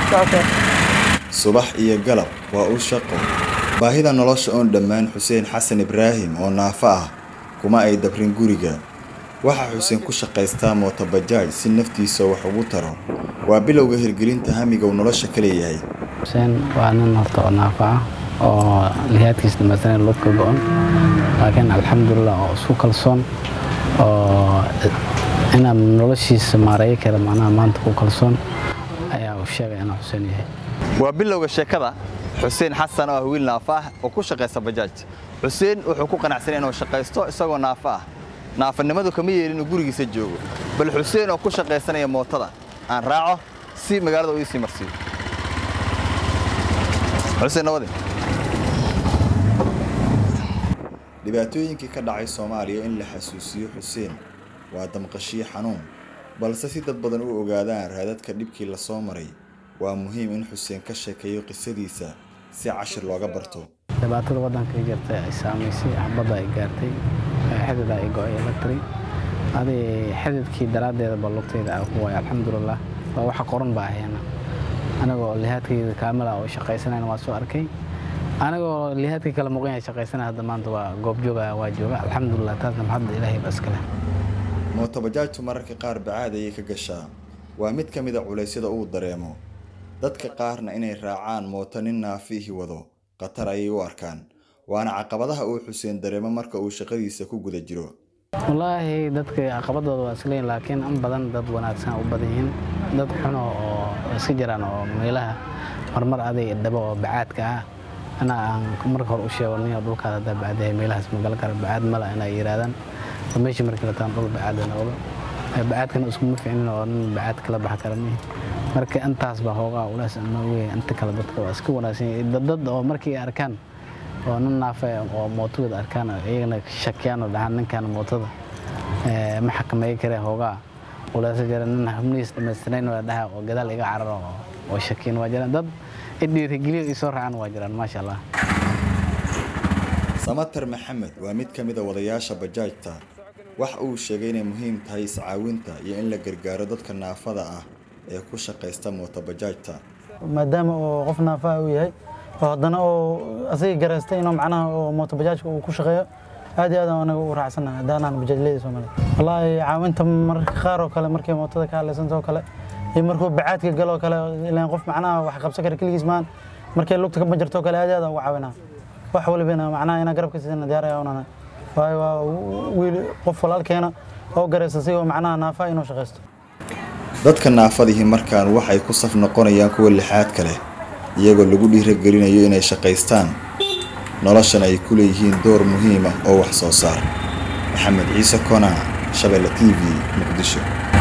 okay subax iyo galab waa u shaqo baahida nolosha oon dhammaan xuseen xasan ibraahim oo naafo ah kuma ay dabrin guriga waxaa xuseen ku shaqaystaa mootobajaaj si naftiisa wax ugu taro waa bilowga hirgelinta hamiga uu nolosha ka leeyahay xuseen waa nin horta oo naafo ah oo lihaadkiisa dhamaystiran lug ka go-on laakiin alxamdulilah oo isku kalsoon oo inaan noloshiisa maareeyo kara macnaha maanta ku kalsoon ayaa uu sheegay inuu xuseen yahay waa bilowga sheekada xuseen xasan oo ah wiil naafo ah oo ku shaqaysta bajaaj xuseen wuxuu ku qanacsanay inuu shaqaysto isagoo naafo ah naafanimadu kama yeelin inuu gurigiisa joogo bal xuseen oo ku shaqaysanaya mootada aan raaco si magaalada uu isii marsiiyo xuseen nabadi dhibaatooyinkii ka dhacay soomaaliya in la xasuusiyo xuseen waa damqashiyo xanuun balse si dad badan u ogaadaan raadadka dhibkii la soo maray waa muhiim in xuseen ka sheekeeyo qisadiisa si cashir looga barto dhibaatada waddanka ka jirta ay saamaysay xabadda ay gaartay xidid ay go-ay electri adi xididkii daraaddeeda ba lugtayda aan ku waaya alxamdulilah waa waxa qoran baa ahayana anigoo lihaadkayda kaamila oo shaqaysanayna waa soo arkay anigoo lihaadkii kala muuqan yahay shaqaysanaya hadda maanta waa goob jooga waa jooga alxamdulilah taasna maxadda ilaahay ba iskale mootobajaajtu mararka qaar bacaad ayay ka gashaa waa mid ka mida culaysyada uu dareemo dadka qaarna inay raacaan mooto nin naafiihi wado khatar ayay u arkaan waana caqabadaha uu xuseen dareemo marka uu shaqadiisa ku guda jiro wallaahi dadka caqabadooda waa isleeyihin laakiin in badan dad wanaagsan u badan yihiin dad xuno oo iska jiraan oo meelaha marmar aday dhabo oo bacaadka ah ana aan marka hore u sheego nin dhulkaada haddaa bacdahay meelahaas magal kara bacaad mala inay yidhaahdaan oo meeshii markii lataan dhul bacaada noqdo bacaadkana iskuma ficnin oo nin bacaad kala baxa kara mihi marka intaas baa hoogaa ulaas noogeya inta kale dadka waa iska wanaagsan dad oo markii ay arkaan oo nin naafa oo mootogooda arkaan iyagana shakiyaan oo dhahaan ninkan mootada ma xakameey kare hoogaa ulaasa jira nin xubnihiis dhamaystirayn waa dhaha oo gadaal iga cararo oo shakiyan waa jiraan dad idhiirigeliyo ii soo raacaan waa jiraan maasha allah samater maxamed waa mid ka mid a wadayaasha bajaajta waxa uu sheegay inay muhiim tahay iscaawinta iyo in la gargaaro dadka naafada ah ee ku shaqaysta mootobajaajta maadaama oo qof naafa uu yahay oo haddana oo asaga garaystay inuu macnaha oo mootobajaajka uu ku shaqeeyo aad iyo aad aan anaga u raacsanahay haddaanaan bajaajleyda Soomaaliya wallaahi caawinta mararka qaar oo kale markay mootada ka hadlaysanto oo kale iyo markuu bacaadka galo oo kale ilaan qof macnaha wax qabsan kara keligiis maan markay lugta ka banjarto oo kale aad iyo aad aan ugu caawinaa wax walibana macnaha inaa garabka siisana diyaar ayaa unana waayo waa wiil qof walaalkeena oo garaysta sigoo macnaha naafa inuu shaqaysto dadka naafadihii markaan waxay ku saf noqonayaan kuwa lixaadka leh iyagoo lagu dhiiragelinayo inay shaqaystaan noloshan ay ku leeyihiin door muhiim ah oo wax soo saar maxamed ciise konaa shabeelle t v muqdisho